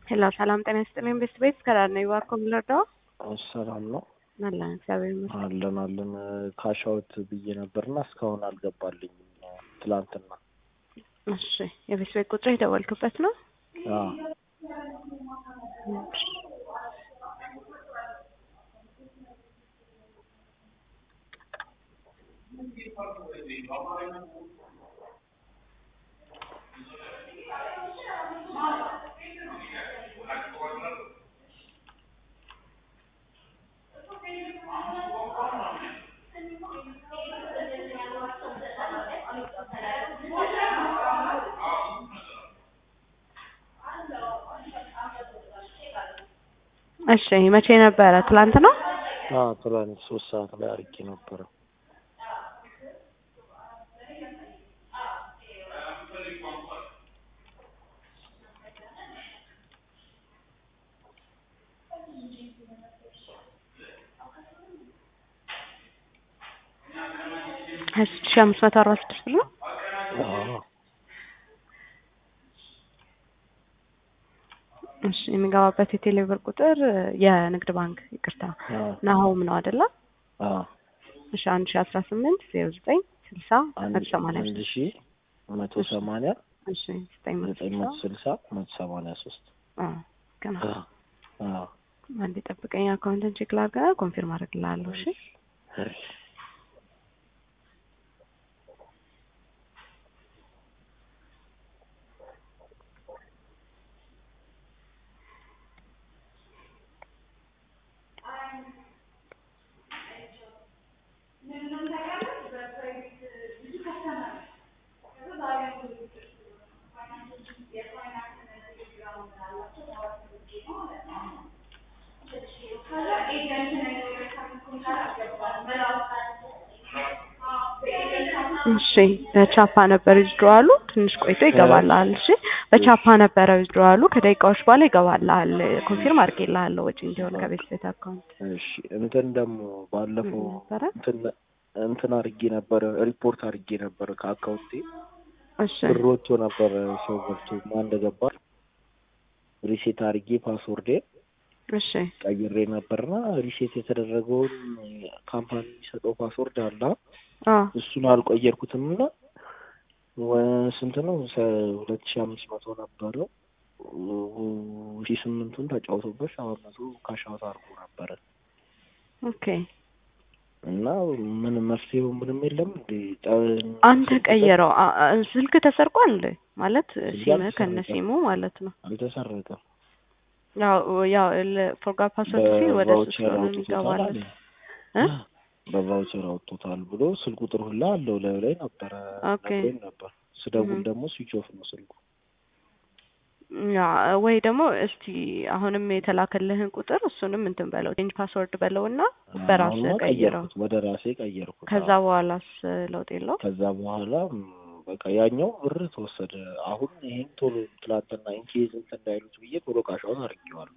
ሄሎ ሰላም ጤና ይስጥልኝ። ቤስት ቤት ከዳር ነው ይዋርኮ የምንረዳው ሰላም ነው አለን እግዚአብሔር ይመስገን። አለን አለን ካሻውት ብዬ ነበርና እስካሁን አልገባልኝም። ትላንትና እሺ የቤስት ቤት ቁጥር የደወልክበት ነው? አዎ እሺ መቼ ነበረ? ትላንት ነው? አዎ ትላንት ሶስት ሰዓት ላይ አርጌ ነበረ። ሀያ ስድስት ሺህ አምስት መቶ አርባ ስድስት ብር ነው። አዎ እሺ የሚገባበት የቴሌ ብር ቁጥር የንግድ ባንክ ይቅርታ አዎ ናሆም ነው አይደለ? አዎ እሺ አንድ ሺህ አስራ ስምንት ዜሮ ዘጠኝ ስልሳ መቶ ሰማንያ አንድ ሶስት ሺ መቶ ሰማንያ እሺ ዘጠኝ መቶ ዘጠኝ ስልሳ መቶ ስልሳ መቶ ሰማንያ ሶስት አዎ ገና አዎ አንድ ጠብቀኝ አካውንትን ቼክ ላድርግ ኮንፊርም አደርግልሃለሁ እሺ እሺ እሺ በቻፓ ነበር ዊዝድሮዋሉ ትንሽ ቆይቶ ይገባልሃል እሺ በቻፓ ነበረ ዊዝድሮዋሉ ከደቂቃዎች በኋላ ይገባልሃል ኮንፊርም አድርጌልሃለሁ ወጪ እንዲሆን ከቤት ቤት አካውንት እሺ እንትን ደግሞ ባለፈው ነበረ እንትን እንትን አርጌ ነበረ ሪፖርት አርጌ ነበረ ከአካውንቴ እሺ ብር ወጥቶ ነበረ ሰው ገብቶ ማን እንደገባ ሪሴት አርጌ ፓስወርዴ እሺ ቀይሬ ነበርና ሪሴት የተደረገውን ካምፓኒ የሚሰጠው ፓስወርድ አለ አዎ እሱን አልቆየርኩትም እና ወ- ስንት ነው ሰ- ሁለት ሺህ አምስት መቶ ነበረው ሺ ስምንቱን ተጫውቶበት ሰባት መቶ ካሻውት አድርጎ ነበረ ኦኬ እና ምንም መፍትሄው ምንም የለም እንዴ ጠ- አንተ ቀየረው አ- አ- ስልክ ተሰርቋል እንዴ ማለት ስልክ ሲም አልተሰረቀም። ከነ ሲሙ ማለት ነው አልተሰረቀም ያው ያው ፎርጋት ፓስወርድ ሲል ወደ እሱ በቫውቸር ስለሆነ አውጥቶታል የሚገባለት አለ እ በቫውቸር አውጥቶታል ብሎ ስልክ ቁጥር ሁላ አለው ላዩ ላይ ነበረ ኦኬ። ነግሮኝ ነበር ስደውል እህ። ደግሞ ስዊች ኦፍ ነው ስልኩ ያ ወይ ደግሞ እስቲ አሁንም የተላከልህን ቁጥር እሱንም እንትን በለው ቼንጅ ፓስወርድ በለውና በራስህ አሁንማ ቀይረው ቀየርኩት ወደ ራሴ ቀየርኩት ከዛ አዎ። በኋላስ ለውጥ የለው ከዛ በኋላ ም፣ በቃ ያኛው ብር ተወሰደ አሁን ይሄን ቶሎ ትላንትና ኢንኬዝ እንትን እንዳይሉት ብዬ ቶሎ ካሻውን አድርጌዋለሁ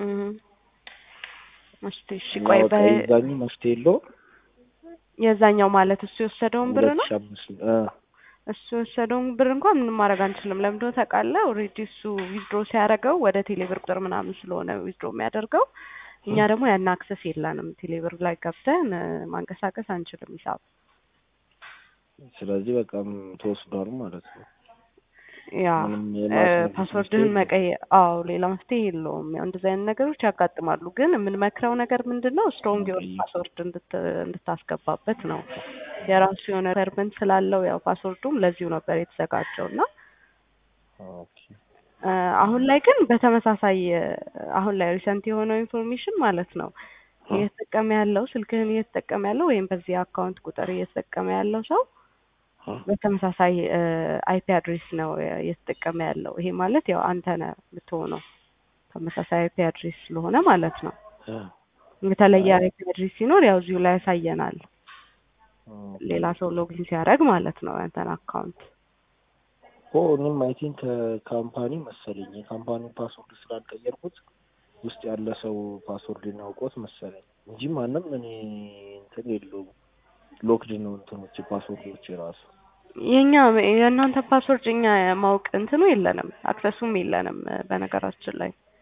እስቲ እሺ እና ቆይ በቃ በ የዛኙ መፍትሄ የለውም የዛኛው ማለት እሱ የወሰደውን ብር ሁለት ነው ሺህ አምስት እ እሱ የወሰደውን ብር እንኳን ምንም ማድረግ አንችልም። ለምንድን ነው ታውቃለህ? ኦልሬዲ እሱ ዊዝድሮ ሲያደርገው ወደ ቴሌብር ቁጥር ምናምን ስለሆነ ዊዝድሮ የሚያደርገው እኛ ደግሞ ያን አክሰስ የለንም። ቴሌብር ላይ ገብተን እ፣ ማንቀሳቀስ አንችልም ሂሳብ ስለዚህ በቃ ም፣ ተወስዷል ማለት ነው ያ ምንም እ፣ የማስመለስ ፓስወርድህን መፍትሄ መቀየር አዎ፣ ሌላ መፍትሄ የለውም። ያው እንደዚህ አይነት ነገሮች ያጋጥማሉ። ግን የምንመክረው ነገር ምንድን ነው ስትሮንግ የሆነ መቀየር። ፓስወርድ እንድት እንድታስገባበት ነው። የራሱ የሆነ ሪኳየርመንት ስላለው ያው ፓስወርዱም ለዚሁ ነበር የተዘጋጀው እና ኦኬ እ፣ አሁን ላይ ግን በተመሳሳይ እ፣ አሁን ላይ ሪሰንት የሆነው ኢንፎርሜሽን ማለት ነው አ፣ እየተጠቀመ ያለው ስልክህን እየተጠቀመ ያለው ወይም በዚህ አካውንት ቁጥር እየተጠቀመ ያለው ሰው አ፣ በተመሳሳይ አይፒ አድሬስ ነው እ፣ እየተጠቀመ ያለው። ይሄ ማለት ያው አንተ ነህ የምትሆነው ተመሳሳይ አይፒ አድሬስ ስለሆነ ማለት ነው። አ፣ የተለየ አይፒ አድሬስ ሲኖር ያው እዚሁ ላይ ያሳየናል፣ ኦኬ። ሌላ ሰው ሎጊን ሲያደርግ ማለት ነው ያንተን አካውንት ኦ እኔም አይ ቲንክ ካምፓኒ መሰለኝ የካምፓኒ ፓስወርድ ስላልቀየርኩት ውስጥ ያለ ሰው ፓስወርድ ያውቆት መሰለኝ እንጂ ማንም እኔ እንትን የለውም ሎክድ ነው እንትኖች ፓስወርዶች ራሱ የኛ የእናንተ ፓስወርድ እኛ ማወቅ እንትኑ የለንም፣ አክሰሱም የለንም። በነገራችን ላይ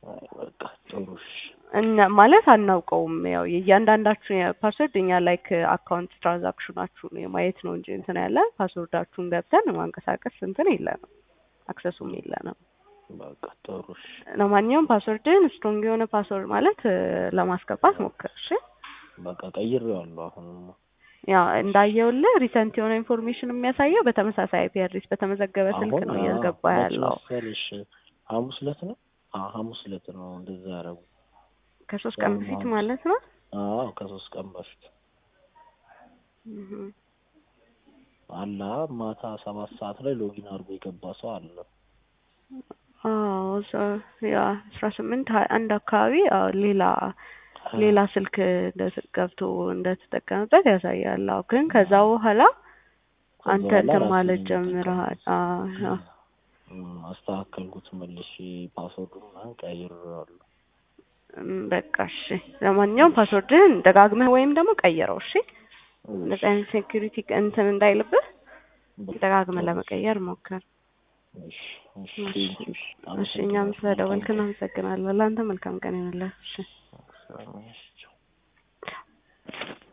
አይ በቃ ጥሩ እሺ እኛ ማለት አናውቀውም። ያው የእያንዳንዳችሁ ፓስወርድ እኛ ላይክ አካውንት ትራንዛክሽናችሁን የማየት ነው እንጂ እንትን ያለ ፓስወርዳችሁን ገብተን ማንቀሳቀስ እንትን የለንም፣ አክሰሱም የለንም። በቃ ጥሩ እሺ ለማንኛውም ፓስወርድን ስትሮንግ የሆነ ፓስወርድ ማለት እ፣ ለማስገባት ሞክር እሺ። በቃ ቀይሬዋለሁ አሁንማ ያ እንዳየውልህ ሪሰንት የሆነ ኢንፎርሜሽን የሚያሳየው በተመሳሳይ አይፒ አድሬስ በተመዘገበ ስልክ አሁን ነው አዎ፣ እያስገባ መች ያለው። መሰለሽ ሐሙስ ዕለት ነው አዎ ሐሙስ ዕለት ነው እንደዛ ያደረጉ ከሶስት ቀን ያው በፊት ሐሙስ ማለት ነው። አዎ ከሶስት ቀን በፊት እህ። አላ ማታ ሰባት ሰዓት ላይ ሎጊን አድርጎ የገባ ሰው አለ አዎ እዛ- ያ አስራ ስምንት ሀያ አንድ አካባቢ አዎ ሌላ ሌላ ስልክ እንደ- ገብቶ እንደተጠቀመበት ያሳያል። አዎ ግን ከዛ በኋላ ከዛ አንተ በኋላ እንትን ራሴ ማለት ነኝ ጀምረሃል። የተጠቀምኩት። አዎ አዎ። እም፣ አስተካከልኩት መልሼ ፓስወርዱን ምናምን ቀይሬዋለሁ እም፣ በቃ እሺ። ለማንኛውም ፓስወርድህን ደጋግመህ ወይም ደግሞ ቀይረው እሺ። እንደዚህ አይነት ሴኩሪቲ እንትን እንዳይልብህ ደጋግመህ ለመቀየር ሞክር። እሺ እሺ እሺ ቴንኪው እሺ እሺ። እኛም አመሰግናለሁ ስለደወልክ እናመሰግናለን። ለአንተ መልካም ቀን ይሁንልህ። እሺ መልካም ቀን። እሺ ቻው